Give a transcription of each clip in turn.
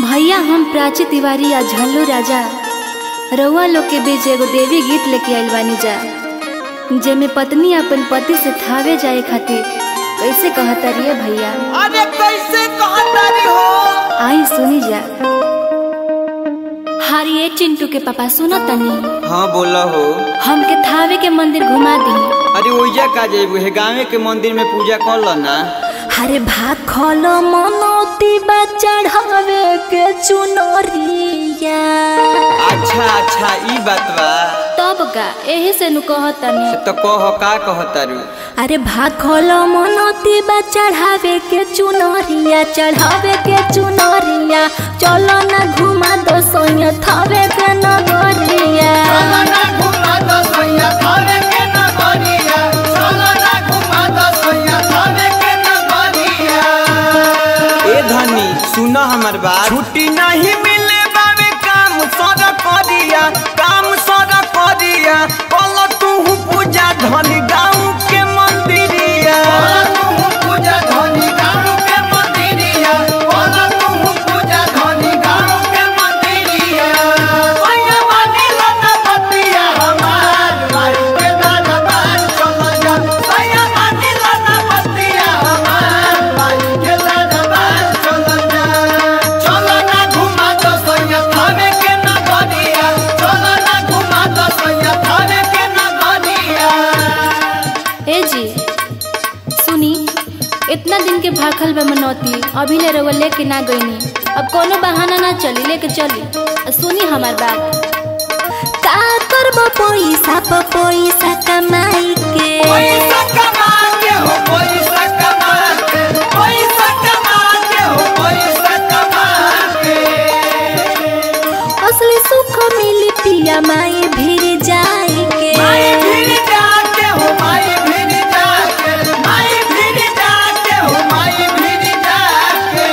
भैया हम प्राची तिवारी आ झल्लू राजा रउआ लोग के बीच एगो देवी गीत लेके आइल बानी जा जेमे पत्नी अपन पति से थावे जाए खातिर कैसे कहता रिए भैया अरे कैसे कहतारी हो आई सुनी जा हारिए चिंटू के पापा सुनो तनी हाँ बोला हो हमके थावे के मंदिर घुमा दी अरे ओइजा का जेबू हे गाँव के मंदिर में पूजा कर लो ना हरे भाग खोलो मनोती बा चढ़ावे के चुनरिया अच्छा अच्छा ई बात बा तब का एही से नु कहतनी तो कह का कहतारू अरे भाग खोलो मनोती बा चढ़ावे के चुनरिया चढ़ावे के चुनरिया चलो ना घुमा दो सोया थावे के नगरिया ए धनी सुन हमर बात छुट्टी नहीं मिले बाबे काम सर करिया काम सर करिया कल तू पूजा धनी गाँव के मंदिरिया ए जी सुनी इतना दिन के भाखल बा मनौती अभी ले रउआ लेके ना गईनी अब कोनो बहाना ना चली लेके चली आ सुनी हमार बात का करबो पैसा प पैसा कमाई के पैसा कमा के हो पैसा कमा के पैसा कमा के हो पैसा कमा के असली सुख मिली पिया माई भीर जाई के माई भीड़ जाके हो माई भीड़ जाके माई भीड़ जाके हो माई भीड़ जाके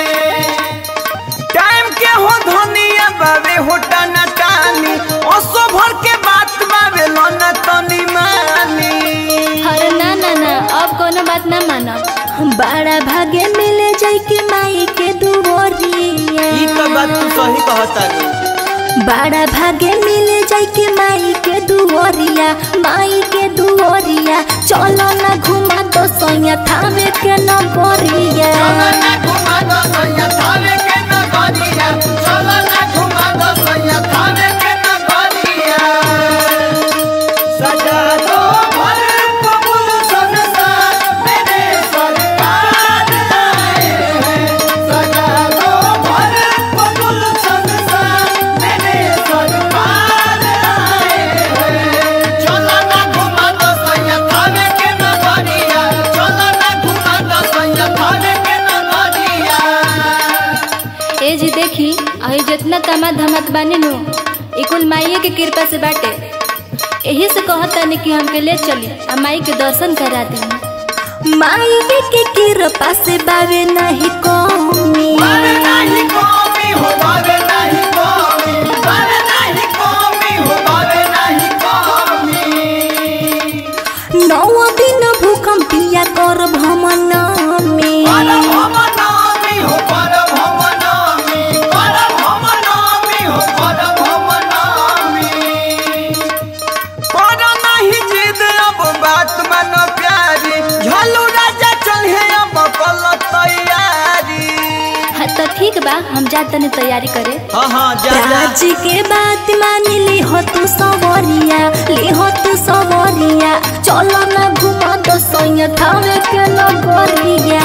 टाइम के हो धनिया बाबे हो टाना टानी ओसो भर के बात बाबे लोना तनी मानी अरे ना ना ना अब कोनो बात ना मानब बड़ा भागे मिले जाई के माई के दुवरिया ई तो बात तू सही कहता रे बड़ा भागे मिले जाई के माई के दुवरिया माई के दुवरिया चलो ना घुमा दो सोया थावे के नगरिया ए जी देखी अही जितना तमा धमत बानी नु ई कुल माई के कृपा से बाटे यही से कहतानी कि हमके ले चली आ माई के दर्शन करा दी माई के कृपा से बावे नहीं कमी नौ दिन भूकंप पिया कर भमन में बात मानो प्यारी झलू राजा चल है अब कल तैयारी हाँ तो ठीक बा हम जा तनी तैयारी करे हाँ हाँ जा जा राज के बात मान ली हो तू सवरिया ली हो तू सवरिया चलो ना घुमा दो सोया थावे के नगरिया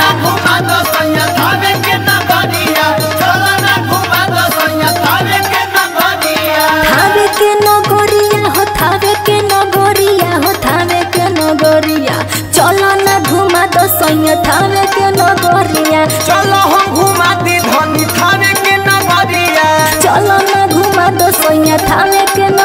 थावे के नगरिया हो थावे के नगरिया हो थावे के नगरिया चलो ना घुमा दो सोया थावे के नगरिया चलो हम घुमा दी धनी थाने के नगरिया चलो ना घुमा दो सोया थावे के